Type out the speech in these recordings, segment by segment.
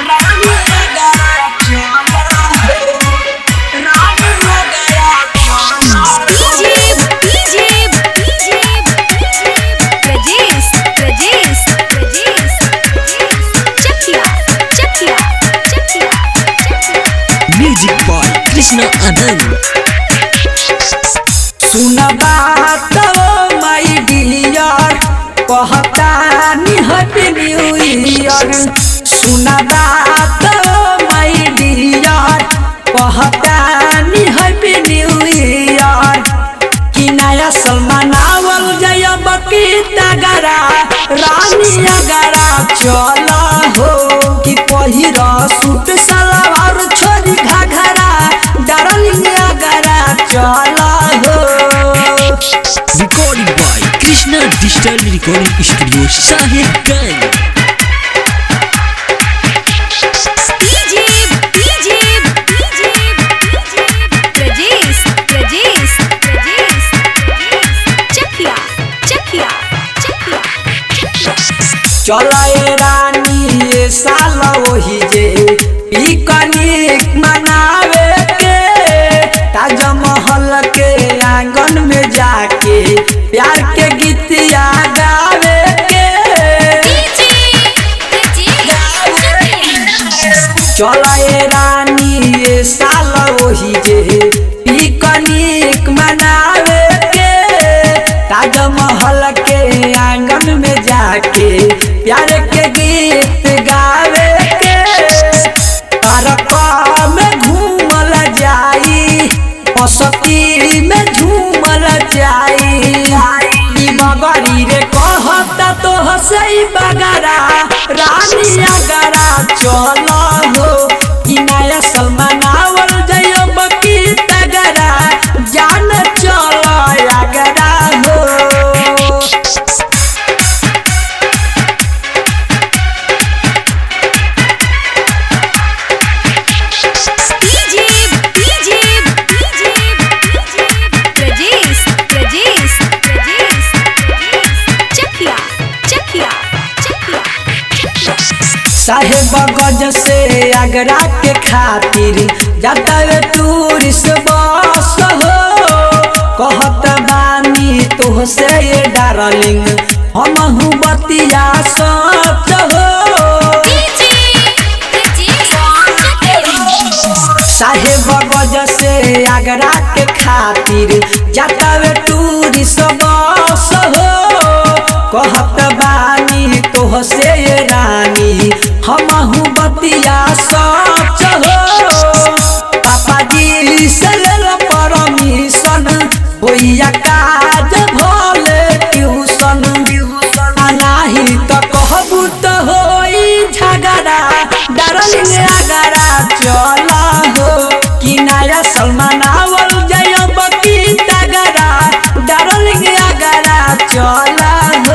रानी अगरा चला हो रानी अगरा चला हो DJ DJ DJ Prajesh Prajesh Prajesh Chakiya Chakiya Chakiya music by Krishna Anand सुन बात माई डियर कहतानी हैप्पी न्यू ईयर सुन बात माई डियर कहतानी हैप्पी न्यू ईयर कि नया सलमान आवल जय बकी तगरा रानी अगरा चल हो कि पहिर सूट सलवार छोरी घाघरा डार्लिंग अगरा चल हो recording by Krishna digital recording studio Sahebganj DJ DJ DJ Prajesh Prajesh Prajesh Chakiya Chakiya Chakiya चलाए रानी ये साल वही जे पिकनिक मनावे के ताजमहल के आंगन में जाके प्यार के गीतिया गावे के चलाए रानी ये साल वही जे पिकनिक मनावे के ताजमहल के आंगन में जाके प्यार के गीत गावे के पार्क में घूमल जाई पसती में झूमल जाई ई मगरी रे कहता तो हसई बगरा रानी अगरा चल हो कि नया सलमान आवल जय बकी तगरा जान चल अगरा हो DJ DJ DJ Prajesh Prajesh Prajesh Chakiya Chakiya Chakiya Sahebganj से आगरा के खातिर जाता वे टूरिस्ट बस हो कहत बानी तो से ये डार्लिंग हम बतिया सच हो साहेब गज से आगरा के खातिर जाता वे टूरिस्ट बस हो कहत बानी तो से ये रानी हम बतिया सच हो पापा जी से लेल परमिशन होइया काज भले ट्यूशन नाही त कहबू त होई झगड़ा डार्लिंग अगरा चल हो कि नया सलमान आवल जय बकी तगरा डार्लिंग अगरा चल हो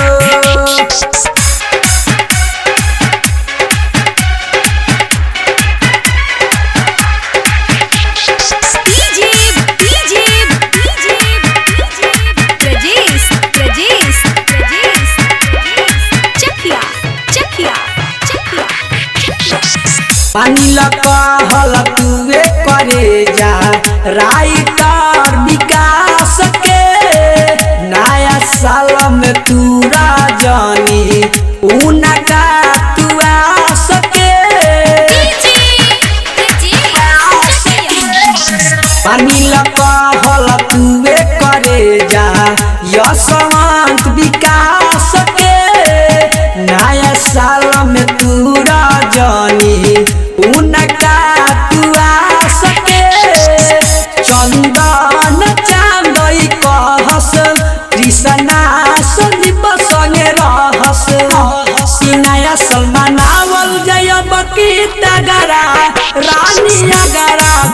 DJ DJ DJ Prajesh Prajesh Prajesh Chakiya Chakiya Chakiya पानी कहल तुए करे जा राइटर विकास के नया साल में तूरा जानी उनका तुआ सके पानी कहल तुए करे जा यशवंत विकास के नया साल में तूरा जानी उनका तुआ सके चंदन चांदई कहस कृष्णा संदीप संगे रहस कि नया सलमान आवल जय बकी तगरा रानी अगरा